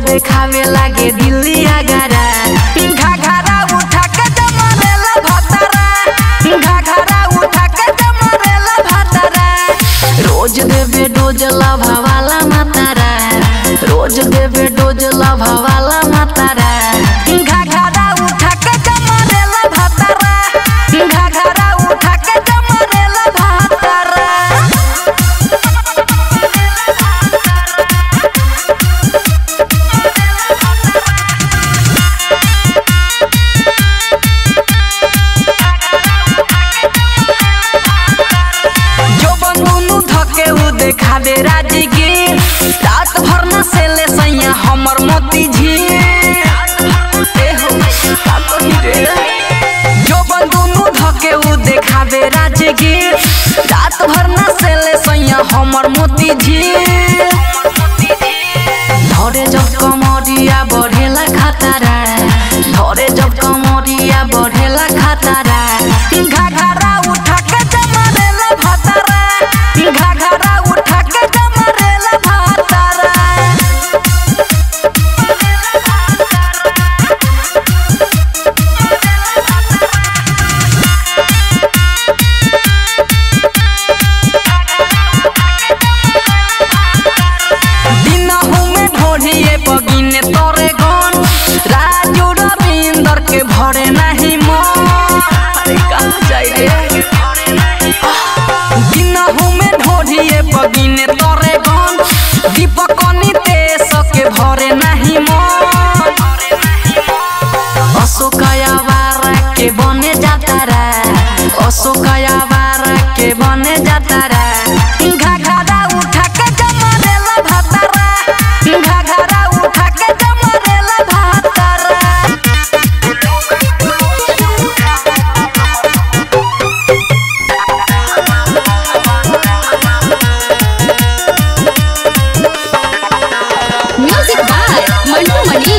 देखावे लागे दिल्ली आगरा घाघरा उठा के जमरेला भतरा घाघरा उठा के जमरेला भतरा रोज देवे डोज लभावाला मातारा रोज देवे डोज लभावाला मातारा घाघरा उठा के जमरेला भतरा घाघरा उठा के जमरेला भतरा जो बंदूनु धके उ देखा दे राजगीर रात भर न से ले सैया हमर मोती झील ए हो, का कही रे? जो बंदूनु धके उ देखा दे राजगीर रात भर न से ले सैया हमर मोती झील धरे जब कमरिया बढ़ेला खतरा धरे जब कमरिया बढ़ेला खतरा घाघरा उठा के जमरेला भतरा घाघरा उठा के जमरेला भतरा दिनहु में ढोढ़िए बगिने तोरे गन राजू रविंदर के भरे नहीं मन अरे कहाँ जाई रे दिनहु में ढोढ़िए बगिने तोरे गन दीपक नितेश के भरे नहीं मन अशोकया वारा के बने जाता रा अशोकया वारा के बने जाता रा घाघरा उठा के जमरेला भतरा घाघरा उठा के जमरेला भतरा म्यूजिक बाय मंटू मनी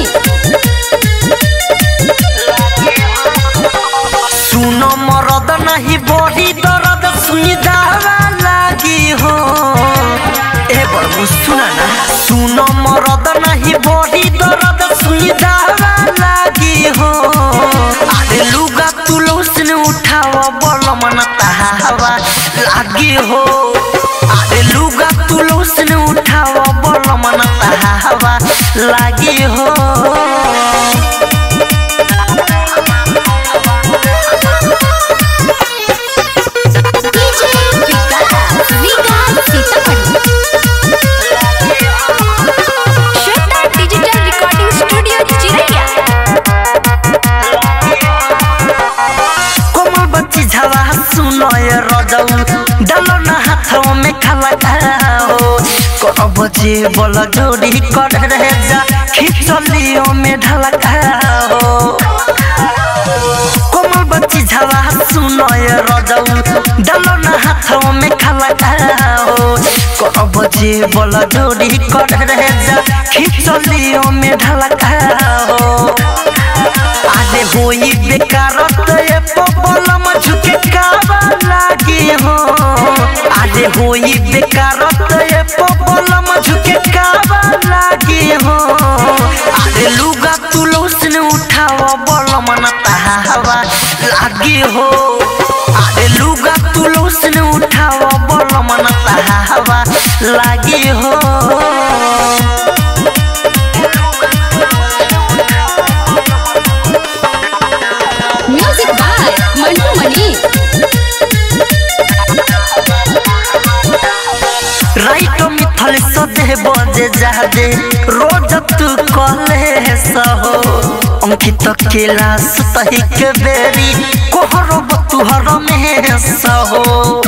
सुनो मरद नहीं बड़ी दर्द सुनी दावा लागी हो ए बड़ू सुना ना सुनो मरद नहीं बड़ी दर्द सुनी दावा लागी हो अरे लुगा तुलो से उठावा बल मन हवा लागी हो अरे लुगा तुलो से उठावा बल मन हवा लागी हो DJ Vikas Vikas Sitamarhi Shweta digital recording studio चिरैया कोमल बच्ची झवा सुनो ये रजौ डालो ना हाथों में खाला खाओ को बच्ची बोला जोड़ी कर रहे जा खिचलियों में ढला खाओ कोमल बच्ची झवा सुनो ये रजौ डालो ना हाथों में खाला खाओ को बच्ची बोला जोड़ी कर रहे जा खिचलियों में ढला खाओ आजे होई बेकार तो ये पपलम झुके कावा लागी हो आजे होई बेकार तो ये पपलम झुके कावा लागी हो आजे लुगा तुलो से उठावा बलम न हवा लागी हो आजे लुगा तुलो से उठावा बलम न हवा लागी हो music by Mantu Mani writer मिथल सदे बजे जादे रोज तू कले सहो अंकित केला सतही के बेरी कोहरो तुहर में सहो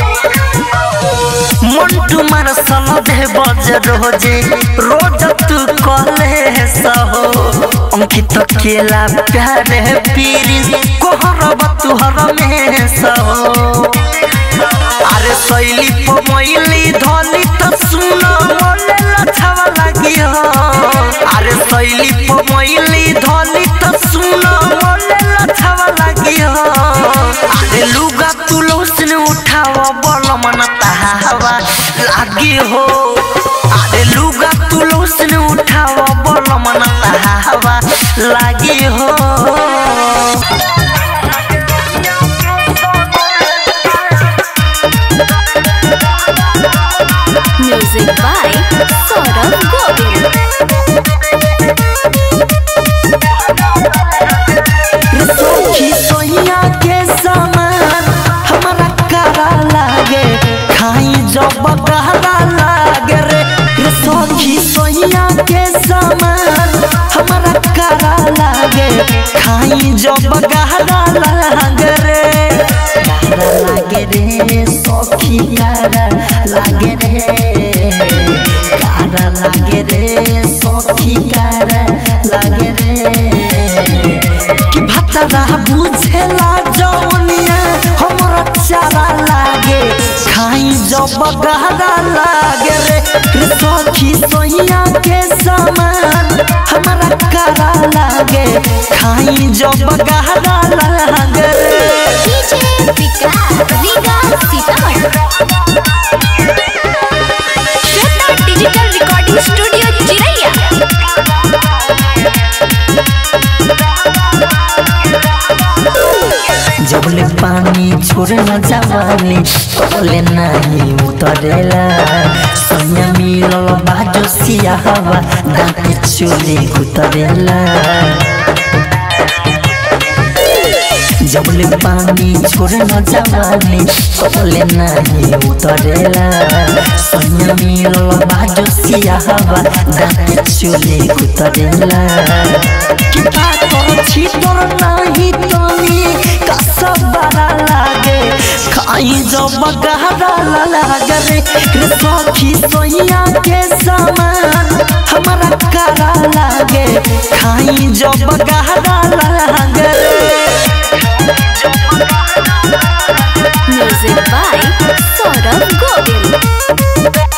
मंटू मार सल दे बजे रोजे रोज तू कले सहो अंकित केला प्यारे पीरी कोहरो तुहर में सहो अरे शैली पमैली धली त सुन मोले लछवा लागि हो अरे शैली पमैली धली त सुन मोले लछवा लागि हो अरे लुगा तुलो से उठाव बल मन हवा लागी हो अरे लुगा तुलो से उठाव बल मन जब गहरा लागे रे गहरा लागे रे सखी गहरा लागे रे गहरा लागे रे सखी गहरा लागे रे कि भतरा बुझेला जौनिया हमरा चारा लागे खाई जब गहरा लागे रे रे सखी सोहिया के समान हमरा करा लागे खाई जब गहरा लागे रे DJ Vikas Riga Sitamarhi Shweta digital recording studio चिरैया जबले पानी छोड़े न जवानी तोले नहीं उतरेला सोनिया मिलल बाजो सिया हवा दाँते चोले उतरेला जबले पानी छोड़े न जवानी तोले नहीं उतरेला सोनिया मिलल बाजो सिया हवा दाँते चोले उतरेला कि बात छी तोर नहीं तनी कसम बड़ा लागे खाई जब गहरा लागे रे रे सखी सोहिया के समान हमारा करा लागे खाई जब गहरा लागे रे म्यूजिक बाय सौरभ गोविल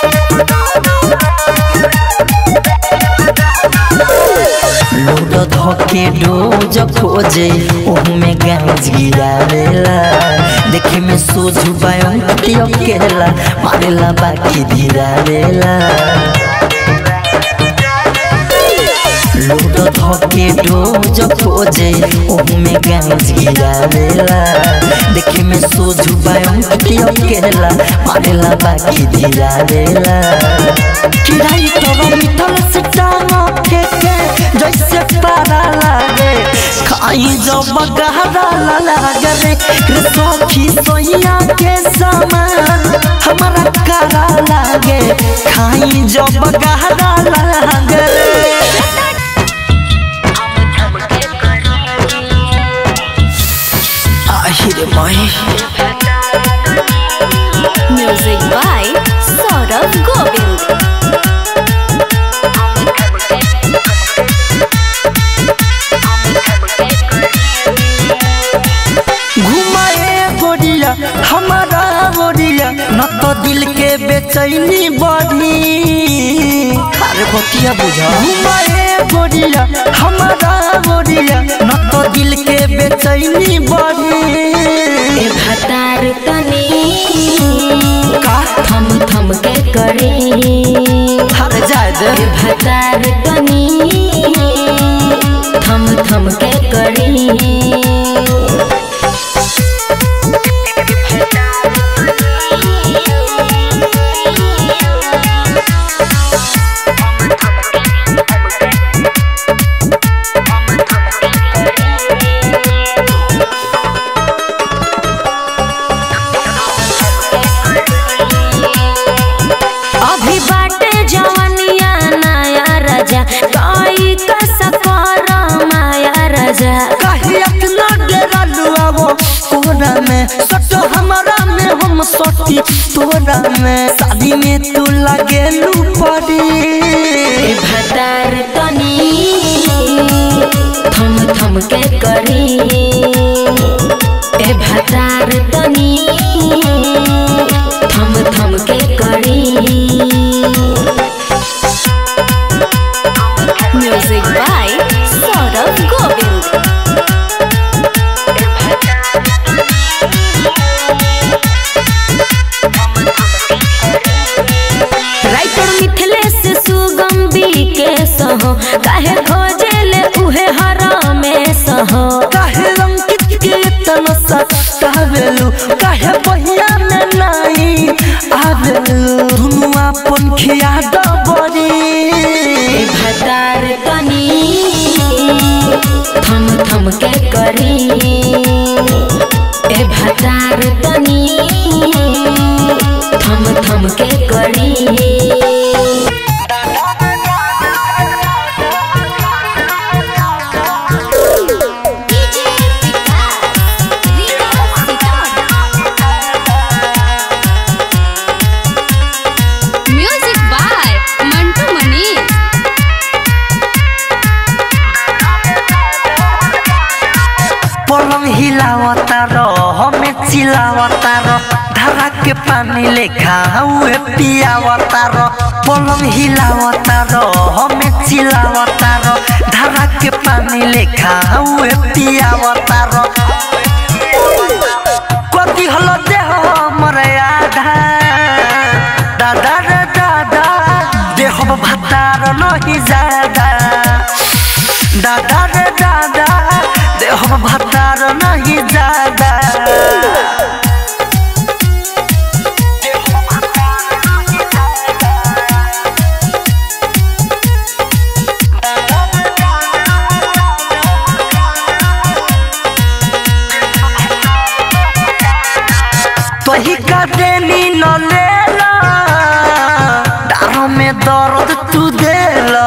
लोड धके डोज खोजे ओहू में गांज गिरावेला देखे में सोझ बायों अकेला मारेला बाकी धीरावेला लोड धके डोज खोजे ओहू में गांज गिरावेला देखे में सोझ बायों अकेला मारेला बाकी धीरावेला किराई तोरा मिठल से टांगा के के जैसे पारा लागे खाई जब गहरा लागे रे रे सखी सोहिया के समान हमारा करा लागे खाई जब गहरा लागे रे आहिरे माही म्यूजिक बाय सौरभ गोविल घुमाए गोरिया हमारा गोरिया न तो दिल के बेचैनी बढ़ी अरे बतिया बुझा घुमाए गोरिया हमारा गोरिया न तो दिल के बेचैनी बढ़ी ए भतार तनी का थम थम के करे हर जाए दे ए भतार तनी थम थम के करे अभी बाटे जवनिया नया राजा कोई कसकर माया राजा कहीं अपना डेरा लुआवो तोरा में सटो हमारा में हम सटी तोरा में शादी में तू लगे लू पड़ी ए भतार तनी थम थम के करी ए भतार तनी थम थम के करी music by Saurabh Govil writer Mithilesh Sugam के सहो काहे खोजेले उहे हरामे सहो काहे रंकित के तन सतावेलू काहे बहिया में नहीं आवेलू दुनु अपन खिया दबरी ए भतार तनी थम थम के करी ए भतार तनी थम थम के करी डीजे पलंग हिलावता रो हमें चिल्लावता रो धारा के पानी लेखा हुए पियावता रो पलंग हिलावता रो हमें चिल्लावता रो धारा के पानी लेखा हुए पियावता रो कथी हलो देह हमर आधा दादा रे दादा देह भातार नहीं जादा दादा रे दादा देह भातार नहीं जादा तही का देनी न लेला डारों में दर्द तू देला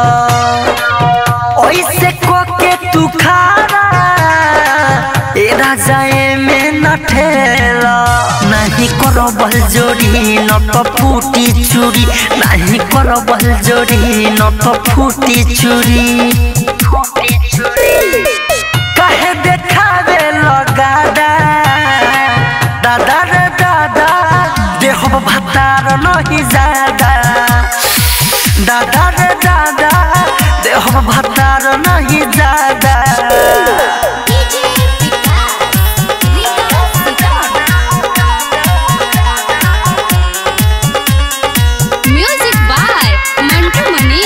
ओइसे को के तू खारा ए राजाए में न ठेला नहीं करो बल जोड़ी न तो फूटी चूड़ी नहीं करो बल जोड़ी न तो फूटी चूड़ी कहे देखावे लगादा दादा रे दादा देह भातार नहीं जादा दादा रे दादा देह भातार नहीं जादा म्यूजिक बाय मंटू मनी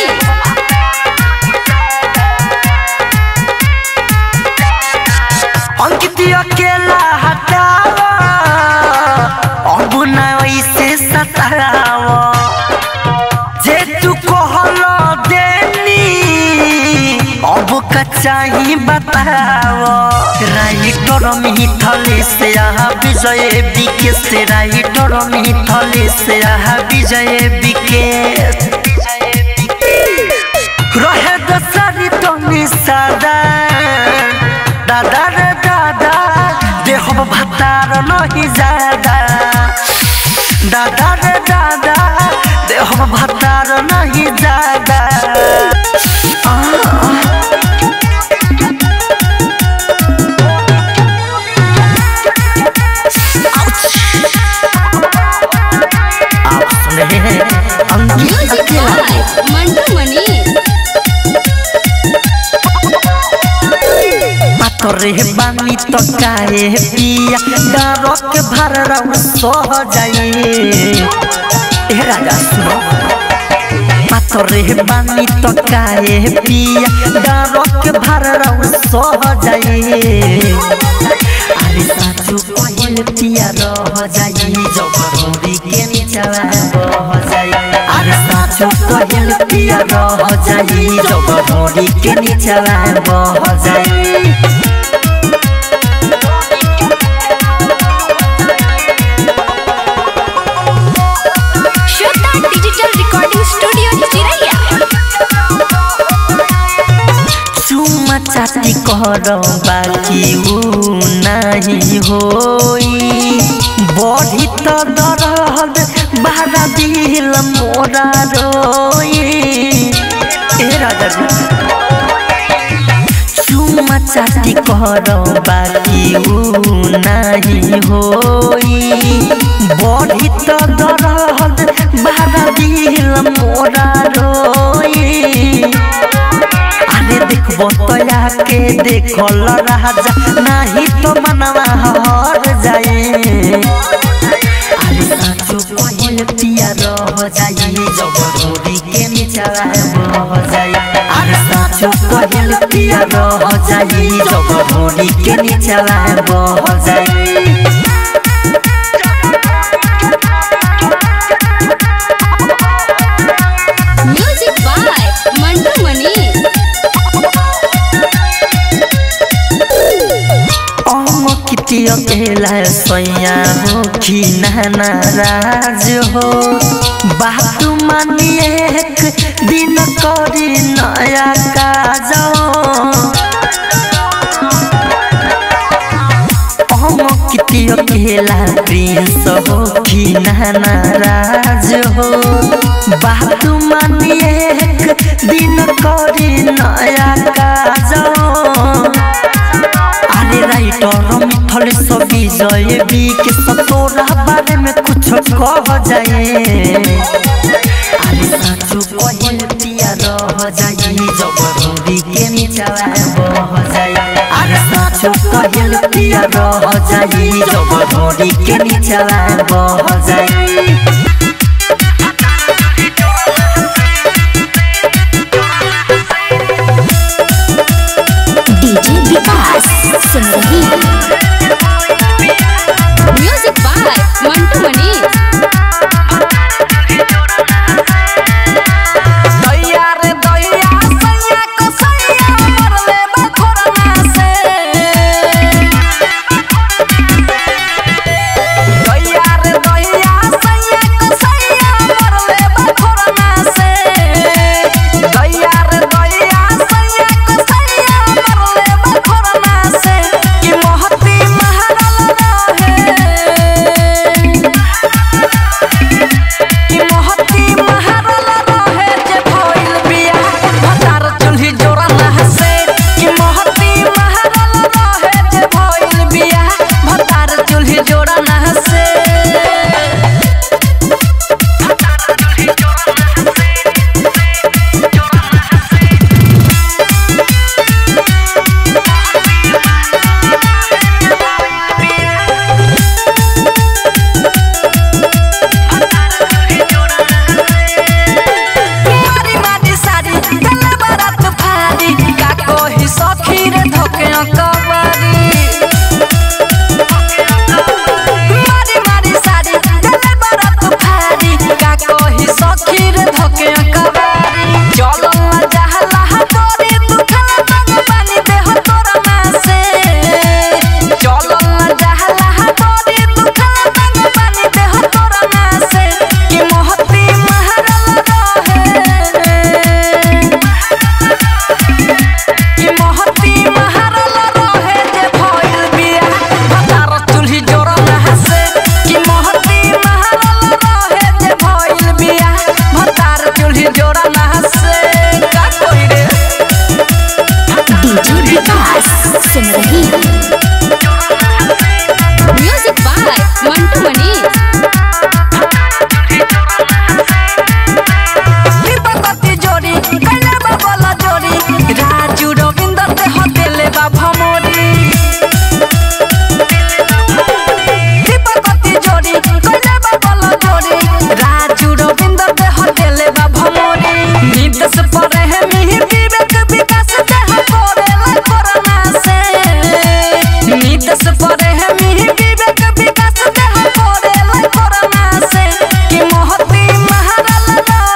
अंकित अकेला हटावा अब न वैसे सतावा जे तू कहलो देनी अब कचाही बतावा राइटर मिथले से आहा विजय बिके से राइटर मिथले से आहा विजय बिके रहे दसरी तनी सादा दादा रे दादा देह भातार नहीं जादा दादा रे दादा देह भातार नहीं जादा आप सुन रहे हैं अंकित म्यूजिक अकेला बाय मंटू मनी पातरे बानी तो काहे पिया डारो के भर रऊ सह जाई ए राजा सुनो पातरे बानी तो काहे पिया डारो के भर रऊ सह जाई अरे साचू कोयल पिया रह जाई जबरोरी के नीचवा बह जाई अरे साचू कोयल पिया रह जाई जबरोरी के नीचवा बह जाई श्वेता डिजिटल रिकॉर्डिंग स्टूडियो चिरैया चुमा चाटी कर बाकी ऊ नहीं होई बढ़ी तो दरद बारा दिल मोरा रोई ए राजा जी चुमा चाटी कर बाकी ऊ नहीं होई बढ़ी तो दरद बारा दिल मोरा रोई अरे देखबो तोया के देखल राजा नाही तो मनवा हर जाए अरे साचो कहल पिया रह जाई जबरोरी के निचवा बह जाई अरे साचो कहल पिया रह जाई जबरोरी के निचवा बह जाई म्यूजिक बाय मंटू मनी किती अकेला सैया हो कि नाराज हो बात मानिए एक दिन करी नया काज हम किती अकेला प्रिंस हो कि नाराज हो बात मानिए एक दिन करी नया काज अरे राइटर मिथल सब विजय बी के सतोरा बारे में कुछ कह जाए अरे साचो कहल पिया रह जाई जब रोरी के निचला बह जाई अरे साचो कहल पिया रह जाई जब रोरी के निचला बह जाई डीजे विकास सुन रही म्यूजिक बाय मंटू मनी दैया रे दैया सैया को सैया मरले बखोरना से दैया रे दैया सैया को सैया मरले बखोरना से दैया रे दैया सैया को सैया मरले बखोरना से कि मोहती महरल रहे कि मोहती महरल रहे जे भइल बिया भतार चुल्ही जोड़ा नहसे कि मोहती महरल रहे जे भइल बिया भतार चुल्ही जोड़ा नहसे मारी मारी सारी गले बरात भारी का कोही सखी रे धोके कबारी मारी मारी सारी गले बरात भारी का कोही सखी रे धोके कबारी चलो ना जहला तोरी दुखला तंग पानी देह तोरा नासे चलो ना जहला तोरी दुखला तंग पानी देह तोरा नासे कि मोहती महरल रहे कि मोहती महरल रहे जे भइल बिया भतार चुल्ही जोड़ा नहसे कि मोहती महरल रहे जे भइल बिया भतार चुल्ही जोड़ा नहसे का कोई रे डीजे विकास सुन रही म्यूजिक बाय मंटू मनी दीपकती जोड़ी कैले बाबला जोड़ी राजू रविंद्र ते हतेले बा भमोरी दीपकती जोड़ी कैले बाबला जोड़ी राजू रविंद्र ते हतेले बा भमोरी निदेश परे है मिहि विवेक विकास ते हकोरेला कोरोना से निदेश परे है मिहि विवेक विकास ते हकोरेला कोरोना से कि मोहती महरल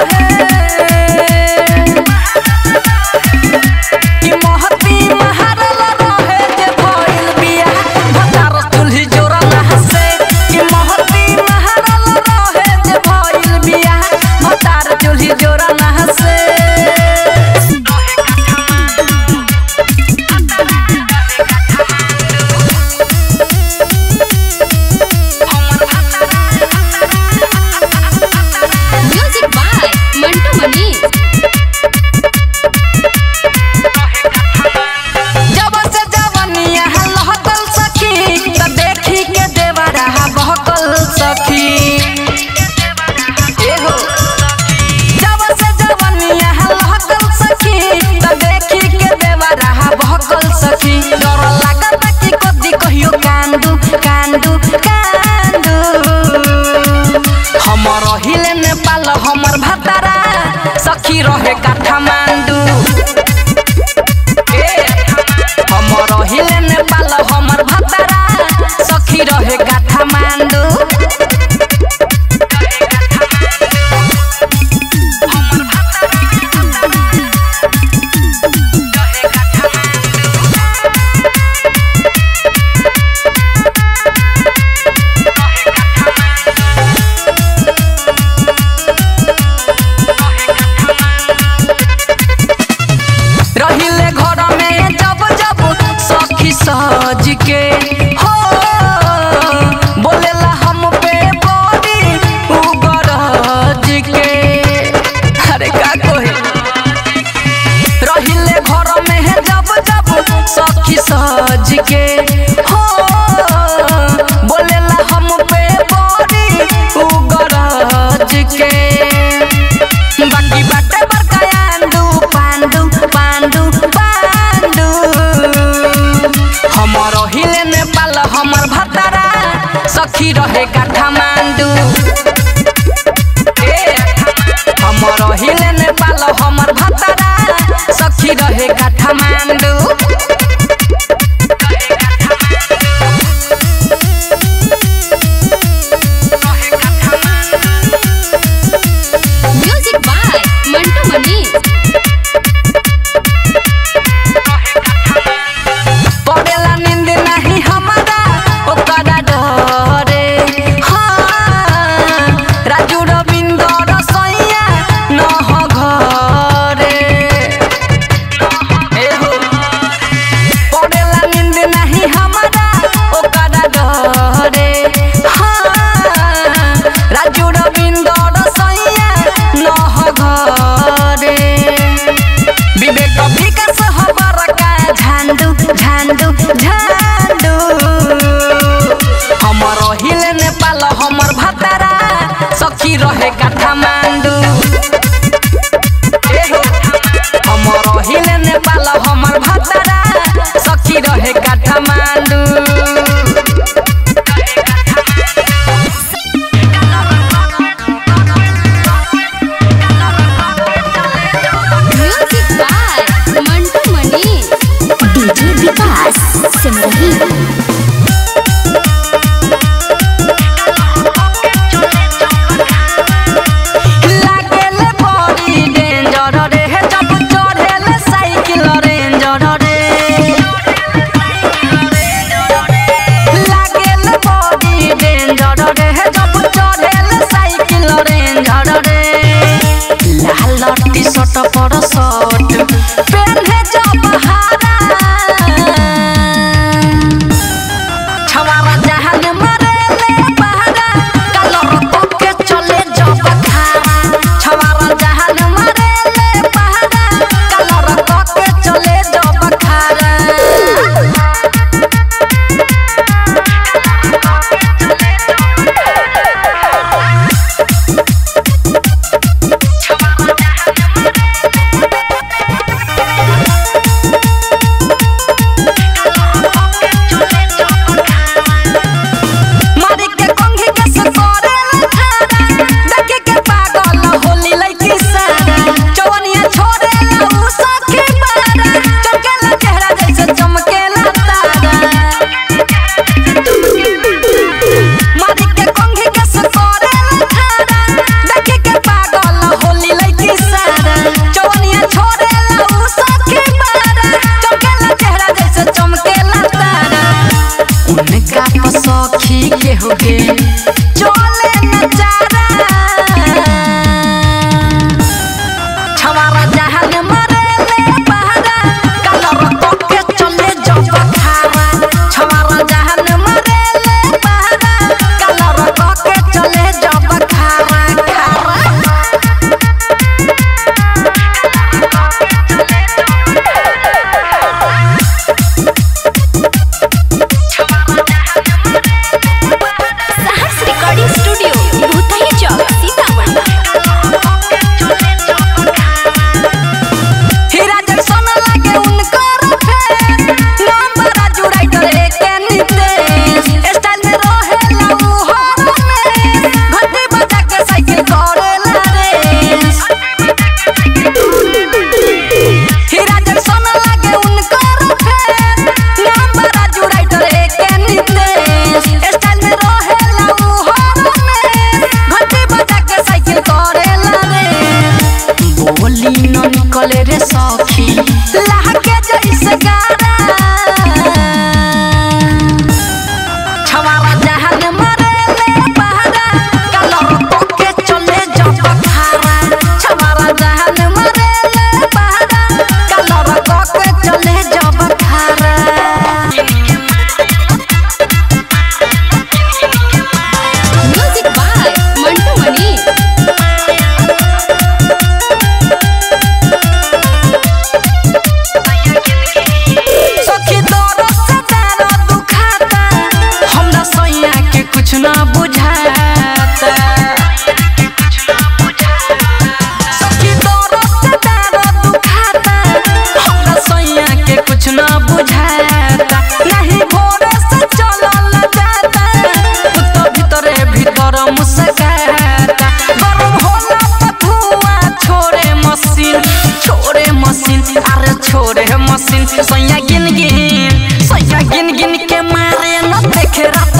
रहे कि मोहती महरल रहे जे भइल बिया भतार चुल्ही जोड़ा नहसे कि मोहती महरल रहे जे भइल बिया भतार चुल्ही जोड़ा नहसे म्यूजिक बाय मंटू मनी जब से जवनिया लहकल सखी त देखी के देवरा बहकल सखी एहो जब से जवनिया लहकल सखी त देखी के देवरा बहकल सखी डर लागत कि कदी कहियो कांदू कांदू कांदू हमर हिले नेपाल हमर भतारा सखी रहे काठमांडू हमर हिले नेपाल हमर भतारा सखी रहे काठमांडू हमर भतारा सखी रहे काठमांडू ए, हमर हिले नेपाल हमर भतारा सखी रहे काठमांडू म्यूजिक बाय मंटू मनी पड़ेला नींद नहीं हमारा ओकरा डरे हाँ राजू रविंद्र रसोइया न हो घरे ए हो। पड़ेला नींद नहीं हमारा ओकरा डरे हाँ राजू रविंद्र रसोइया न हो घरे विवेक विकास हबर का झांडू झांडू झांडू हमर हिले नेपाल हमर भतारा सखी रहे काठमांडू ए हो, हमर हिले नेपाल हमर भतारा सखी रहे Kathmandu music by Mantu Mani DJ Vikas सिमरही लागेले बड़ी डेंजर रे हे जब चढ़ेले साइकिल रेंजर रे लागेले बड़ी डेंजर रे हे जब चढ़ेले साइकिल रेंजर रे लाल टी शर्ट पर शर्ट पेन्हे जब हारा छवारा जहान मरेले बहरा कलर पके चले जब खारा छवारा जहान मरेले बहरा कलर पके चले जब खारा मारी के कंघी के से करे लखारा देखे के पागल होली लइकी सारा चवनिया छोड़े ला उ सखी मारा चमकेला चेहरा जैसे चमकेला तारा मारी के कंघी के से करे लखारा देखे के पागल होली लइकी सारा चवनिया छोड़े ला उ सखी मारा चमकेला चेहरा जैसे चमकेला तारा उनका सखी के होगे चले नचारा छवारा जहान मरेले बहरा कलर पके चले जब खारा छवारा जहान मरेले बहरा कलर पके चले जब खारा खारा सहर्ष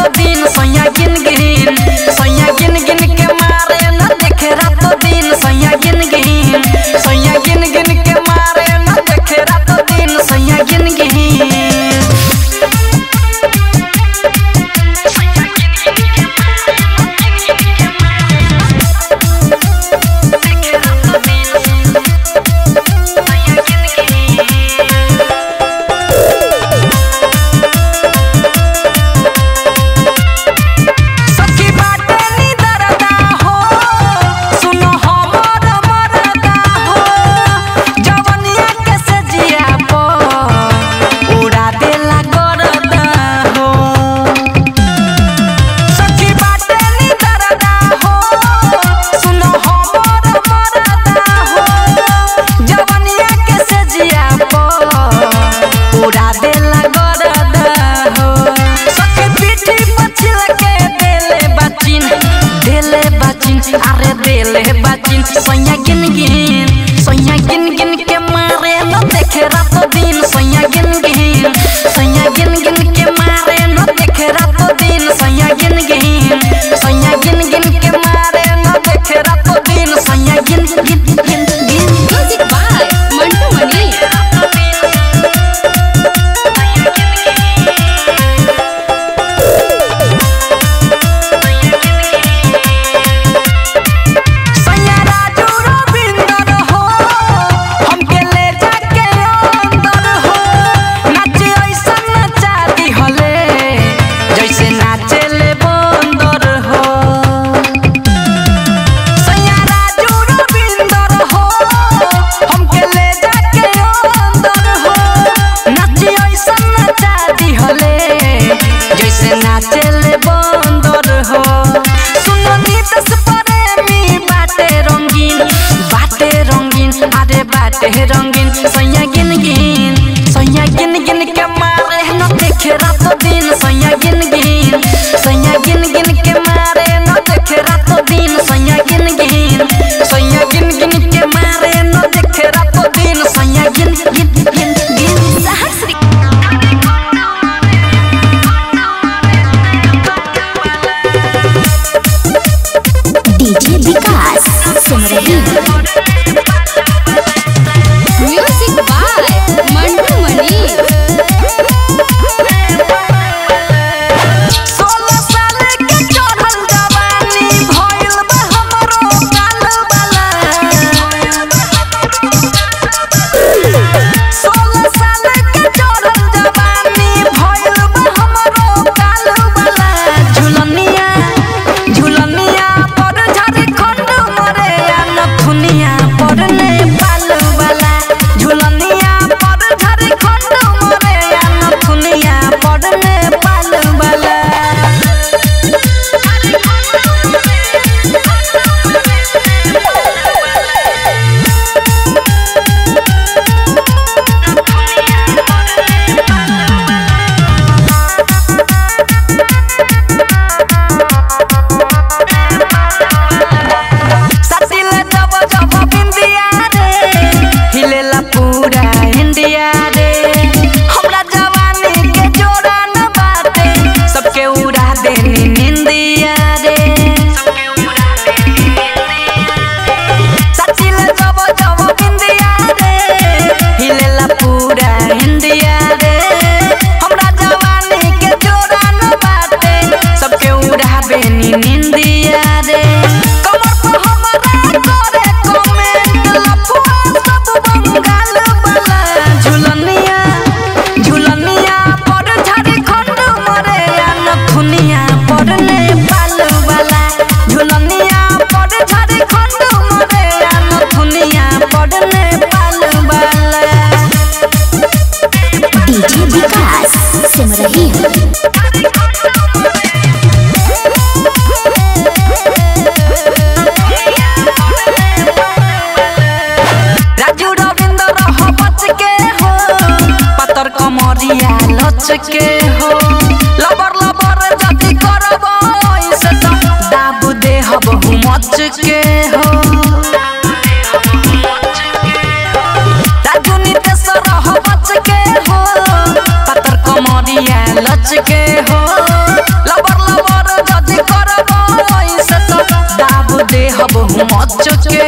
रातो दिन सैया गिन गिन सैया गिन गिन के मारे न देखे रातो दिन सैया गिन गिन सैया गिन गिन के मारे न देखे रातो दिन सैया गिन गिन सखी बाटे नी दरदा हो सुनो हमर मरदा हो जवनिया के सजिया पो उड़ा देला गरदा हो सखी बाटे नी दरदा हो सुनो हमर मरदा हो जवनिया के सजिया पो उड़ा देला गरदा हो सखी पीठी पछिल के देले बाचिन देले बाचिन अरे देले बाचिन सैया गिन गिन सैया गिन गिन के मारे न देखे रातो दिन सैया गिन गिन सैया गिन गिन के मारे न देखे रातो दिन सैया गिन गिन सैया गिन गिन के मारे न देखे रातो दिन सैया गिन गिन गिन गिन म्यूजिक बाय मंटू मनी सैया राजू रविंदर हो हमके ले जाके अंदर हो नाचे ऐसा नचा दिहले जैसे नाचे ले बंदर हो सैया राजू रविंदर हो हमके ले जाके अंदर हो नाचे ऐसा नचा दिहले जैसे नाचे ले बंदर हो सुनो नीतस प्रेमी बाटे रंगीन बाटे रंगीन अरे बाटे रंगीन सैया गिन गिन सैया गिन गिन के मारे न देखे रातो दिन सैया गिन गिन सैया गिन गिन के मारे न देखे रातो दिन सैया गिन गिन सैया गिन गिन के मारे न देखे रातो दिन सैया गिन गिन गिन गिन डीजे विकास सुन रही म्यूजिक बाय मंटू मनी सोलह साल के चढ़ल जवानी भइल बा हमरो काल वाला सोलह साल के चढ़ल जवानी भइल बा हमरो काल वाला झुलनिया झुलनिया पर झारखंड मरे या नथुनिया पर नेपाल वाला झुलनिया पर झारखंड मरे या नथुनिया पर नेपाल वाला सटिल जब जब बिंदिया रे हिलेला पूरा इंडिया रे हमरा जवानी के जोड़ा न बाटे सबके उड़ा देनी निंदिया रे सटिल जब जब बिंदिया रे हिलेला पूरा इंडिया रे हमरा जवानी के जोड़ा न बाटे सबके उड़ा देनी निंदिया रे कमर पर हमरा करे कमेंट लफुआ सब बंगाल वाला झुलनिया झुलनिया पर झारखंड मरे या नथुनिया पर नेपाल वाला झुलनिया पर झारखंड मरे या नथुनिया पर नेपाल वाला डीजे विकास सुन रही राजू रविंद्र हो बच के हो पतर कमरिया लच के हो लबर लबर जति करब ऐसे तो दाबू दे हब मच के हो राजू नितेश्वर हो बच के हो पतर कमरिया लच के हो लबर मच के